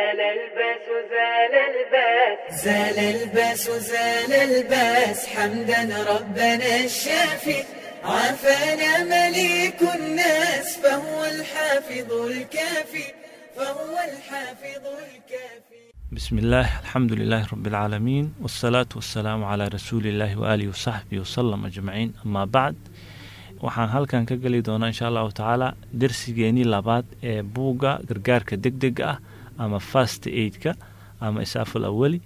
زال الباس زال الباس زال الباس زال الباس حمدا ربنا الشافي عافانا مليك الناس فهو الحافظ الكافي فهو الحافظ الكافي بسم الله الحمد لله رب العالمين والصلاة والسلام على رسول الله وآله وصحبه وسلم أجمعين أما بعد waxaan halkan ka geli doonaa insha allahu tacaala darsigeenii labaad ee buugga gargaarka deg dega ah ama fast aidka ama isaaful awali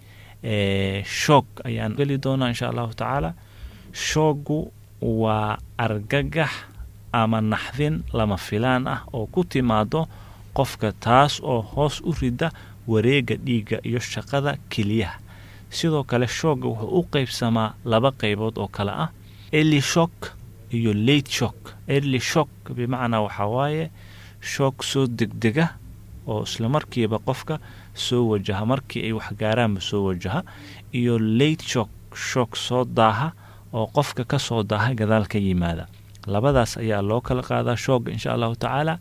shoog ayaan geli doonaa insha allahu tacaala shooggu waa argagax ama naxdin lama filaan ah oo ku timaado qofka taas oo hoos u rida wareega dhiigga iyo shaqada keliyaha sidoo kale shoogga wuxuu u qeybsamaa laba qeybood oo kale ah eli shock iyo late shock early shock bimacnaa waxaa waaye shoog soo degdega oo islamarkiiba qofka soo wajaha markii ay waxgaaraanba soo wajaha iyo late shock shoog soo daaha oo qofka ka soo daaha gadaal ka yimaada labadaas ayaa loo kala qaadaa shoogga insha allahu tacaala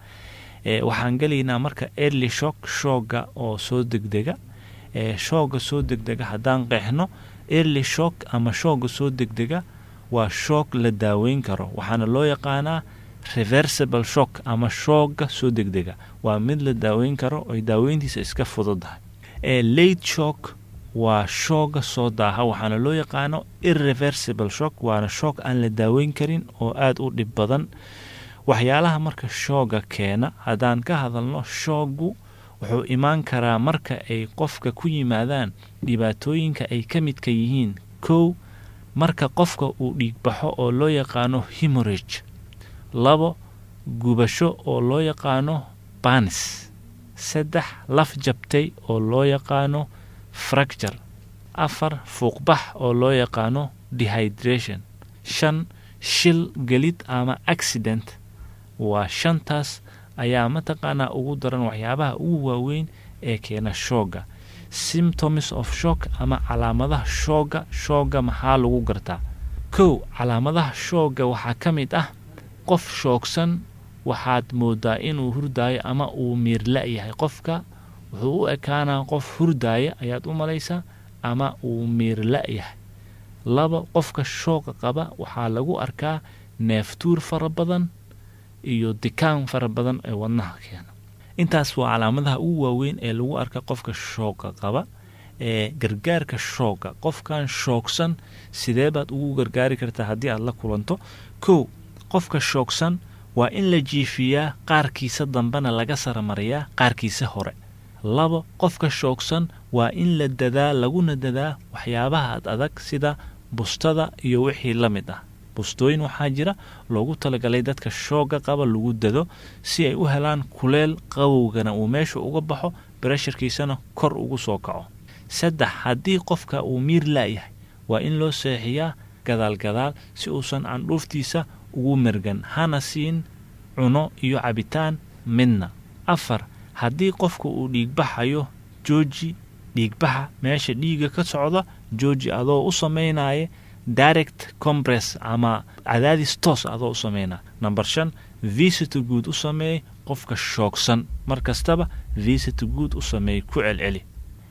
waxaan gelaynaa marka early shock shoogga oo soo degdega shoogga soo degdega haddaan qeexno early shock ama shoogga soo degdega waa shoog la daaweyn karo waxaana loo yaqaanaa reversible shock ama shoogga soo degdega waa mid la daaweyn karo oy daaweyntiisa iska fududahay ee late shock waa shoogga soo daaha waxaana loo yaqaano irreversible shock waana shoog aan la daaweyn karin oo aada u dhib badan waxyaalaha marka shoogga keena haddaan ka hadalno shooggu wuxuu imaan karaa marka ay qofka ku yimaadaan dhibaatooyinka ay ka midka yihiin kow marka qofka uu dhiigbaxo oo loo yaqaano hemorage labo gubasho oo loo yaqaano banis saddex laf jabtay oo loo yaqaano fracture afar fuuqbax oo loo yaqaano dehydration shan shil gelid ama accident waa shantaas ayaa mataqaanaa ugu daran waxyaabaha ugu waaweyn ee keena shoogga symptoms of shock ama calaamadaha shoogga shoogga maxaa lagu gartaa kow calaamadaha shoogga waxaa ka mid ah qof shoogsan waxaad moodaa inuu hurdaayo ama uu miirla yahay qofka wuxuu u ekaanaa qof hurdaaya ayaad u malaysaa ama uu miirla yahay laba qofka shooga qaba waxaa lagu arkaa neeftuur fara badan iyo dikaan fara badan ee wadnaha keena intaas waa calaamadaha ugu waaweyn ee lagu arka qofka shooga qaba ee gargaarka shoogga qofkan shoogsan sidee baad ugu gargaari kartaa haddii aad la kulanto kow qofka shoogsan waa in la jiifiyaa qaarkiisa dambena laga saramariyaa qaarkiisa hore labo qofka shoogsan waa in la dadaa laguna dadaa waxyaabaha ad adag sida bustada iyo wixii la mid ah bustooyin waxaa jira loogu talagalay dadka shoogga qaba lagu dado si ay u helaan kuleel qabowgana uu meesha uga baxo barasharkiisana kor ugu soo kaco saddex haddii qofka uu miir laayahay waa in loo seexiyaa gadaal gadaal si uusan candhuuftiisa ugu mergan hana siin cuno iyo cabitaan midna afar haddii qofka uu dhiigbaxayo jooji dhiigbaxa meesha dhiiga ka socda jooji adoo u samaynaya direct compress ama cadaadis toos adoo u sameynaa number shan visito guud u sameey qofka shoogsan mar kastaba visito guud u sameey ku celceli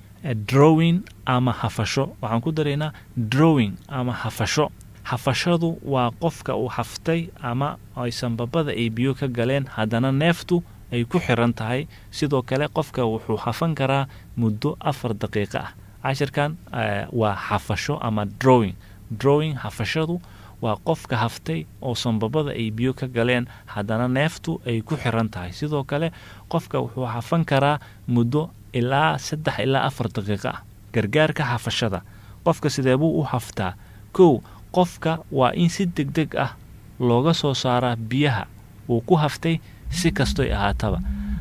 drowing ama hafasho waxaan ku daraynaa drowing ama hafasho hafashadu waa qofka uu haftay ama ay sanbabada ay biyo ka galeen haddana neeftu ay ku xiran tahay sidoo kale qofka wuxuu hafan karaa muddo afar daqiiqo ah cashirkan waa hafasho ama drowing drowing hafashadu waa qofka haftay oo sanbabada ay biyo ka galeen haddana neeftu ay ku xiran tahay sidoo kale qofka wuxuu hafan karaa muddo ilaa saddex ilaa afar daqiiqo ah gargaarka hafashada qofka sidee buu u haftaa kow qofka waa in si deg deg ah looga soo saaraa biyaha uu ku haftay si kastoy ahaataba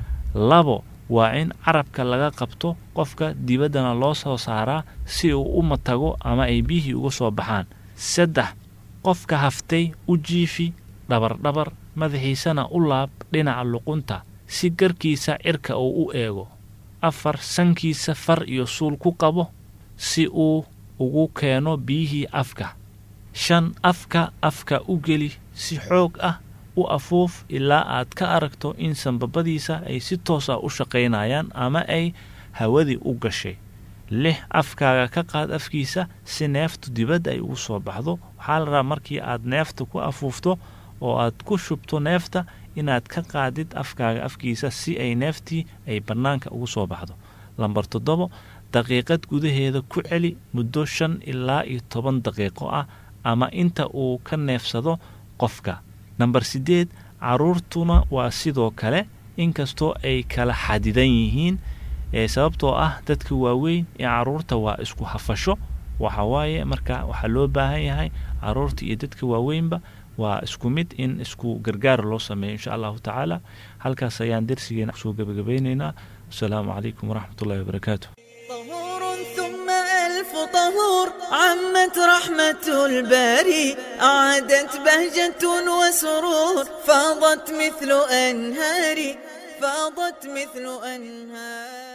labo waa in carabka laga qabto qofka dibaddana loo soo saaraa si uu u matago ama ay biyihii uga soo baxaan saddex qofka haftay u jiifi dhabardhabar madaxiisana u laab dhinaca luqunta si garkiisa cirka uu u eego afar sankiisa far iyo suul ku qabo si uu ugu keeno biyihii afka shan afka afka u geli si xoog ah u afuuf ilaa aad ka aragto in sanbabadiisa ay si toos ah u shaqaynayaan ama ay hawadii u gashay lix afkaaga ka qaad afkiisa si neeftu dibadda ay ugu soo baxdo waxaa la rabaa markii aad neefta ku afuufto oo aad ku shubto neefta inaad ka qaadid afkaaga afkiisa si ay neeftii ay bannaanka ugu soo baxdo lambar toddobo daqiiqad gudaheeda ku celi muddo shan ilaa iyo toban daqiiqo ah ama inta uu ka neefsado qofka namber siddeed caruurtuna waa sidoo kale inkastoo ay kala xadidan yihiin ee sababtoo ah dadka waaweyn ee caruurta waa isku hafasho waxa waaye marka waxaa loo baahan yahay caruurta iyo dadka waaweynba waa isku mid in isku gargaar loo sameeyo insha allahu tacaala halkaas ayaan darsigeena kusoo gebagabeyneynaa wasalaamu calaykum waraxmat ullahi wabarakaatu طهور ثم ألف طهور عمت رحمة الباري أعادت بهجة وسرور فاضت مثل أنهار فاضت مثل أنهار